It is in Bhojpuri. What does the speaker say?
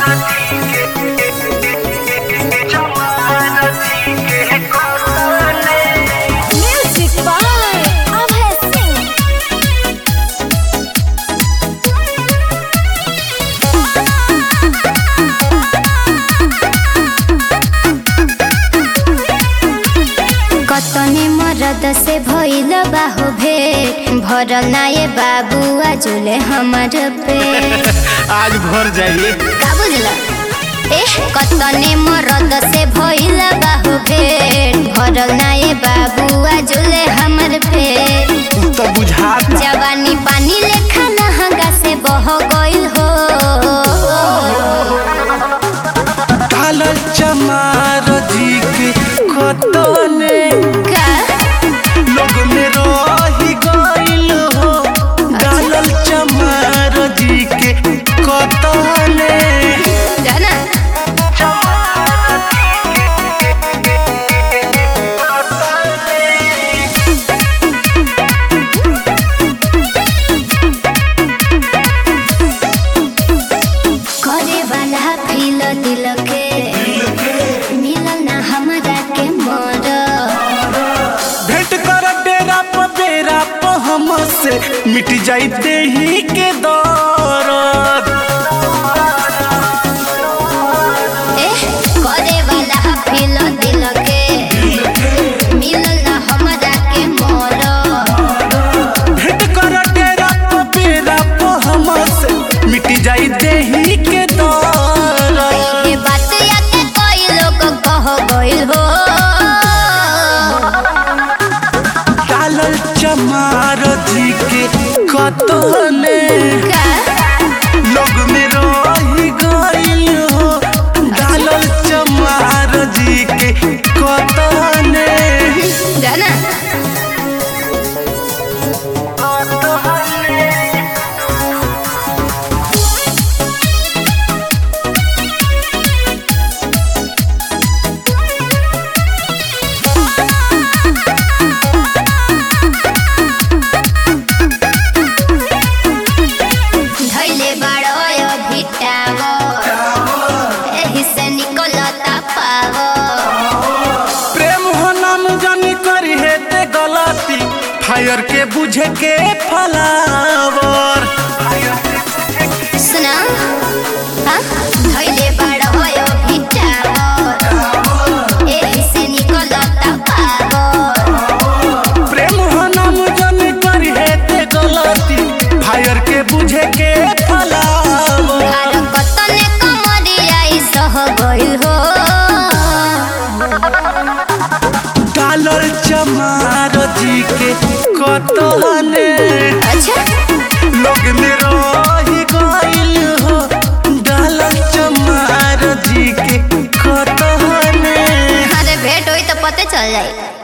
Music by Abhay Singh. कतने मरद से भइल बाहो भेट भरल ना ये बाबू आजुले हमर पे आज भर जाइए का बुझला एह कतने मरद से भइल बाहो भेट भरल ना ये बाबू आजुले हमर पे तो बुझाता जवानी पानी लेखा नहंगा से बह गइल हो कालल चमार जी के कतने का लोग में रही गइल हो डालल चमार जी के कतने जाना करे वाला फील दिल के मिलल ना हमरा के मर भेंट कर डेरा प बेरा प हमसे मिट जाइते ही के दौरत एह करे वाला फील दिल के मिलल ना हमरा के मर भेंट कर डेरा प बेरा प हमसे मिट जाइते ही के दौरत ये बात या के कोई लोग कह गइल हो डालल चमार जी के कतने का लोग में रही गइल हो डालल चमार जी के कतने जाना धैले बाड़ो भिटावो एही से निकलता पावो प्रेम हो नाम जानी करी है ते गलती फायर के बुझे के फलावर सुना हाँ धैले बाड़ो भिटावो एही से निकलता पावो प्रेम हो नाम जानी करी है ते गलती फायर के बुझे के फलावर घर कतने कमरिया ई सह गइल हो डालल चमार जी के कतने अच्छा लोग में रही गइल हो डालल चमार जी के कतने अरे भेंट होई तो पते चल जाई